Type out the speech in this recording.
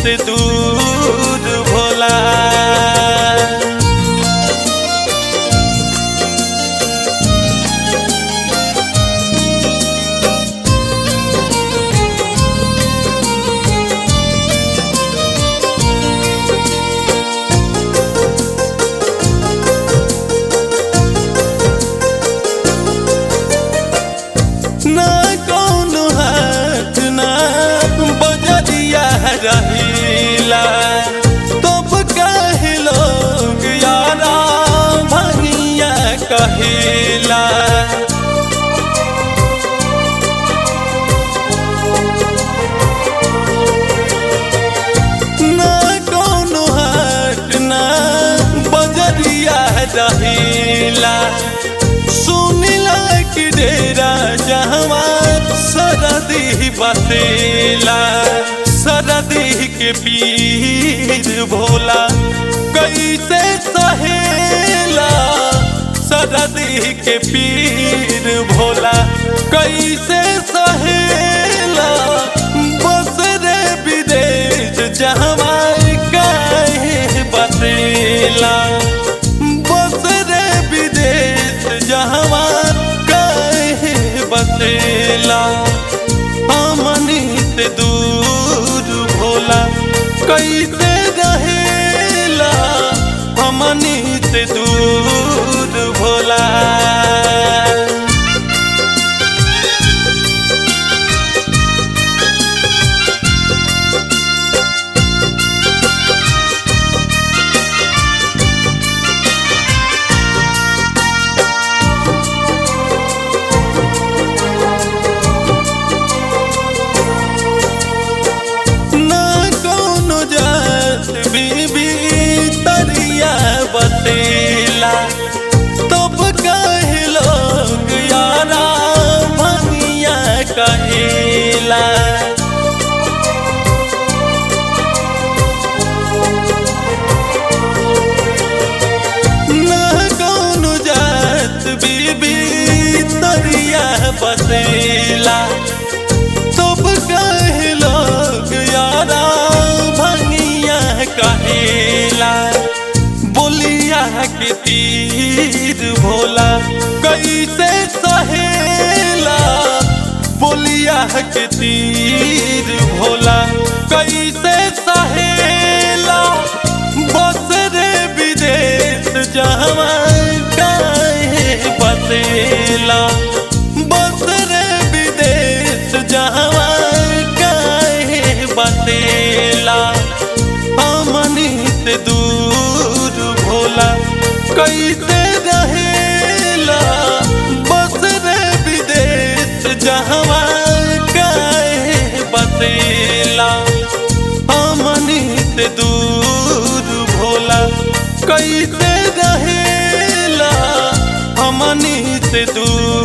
से दूर भोला ना कौनो हाथ ना बजरिया रहीला तब कहे लोग यारा भंगिया कहिला ना कौनो हाथ ना बजरिया रहीला सुनिला कि डेरा जहवा सरदी बसेला सरदी के पीर भोला कैसे सहेला सरदी के पीर भोला कैसे सहेला बस रे विदेश जहवा काहे बसेला बस रे विदेश जहवा काहे बसेला हमनी से दूर भोला कैसे रहेला हमनी से दूर भोला ना कौनो जात बीबी तरिया बसेला तब कहे लोग यारा भंगिया कहेला ना कौनो जात बीबी तरिया बसेला सब कहे लोग यारा भंगिया कहेला बोलिया के तीर भोला कैसे सहेला बोलिया के तीर भोला कैसे सहेला बस रे विदेश जहवा काहे बसेला बस रे विदेश जहवा काहे बसेला हमनी से दूर भोला कैसे रहेला बस रे विदेश जहवा काहे बसेला हमनी से दूर भोला कैसे रहेला हमनी से दूर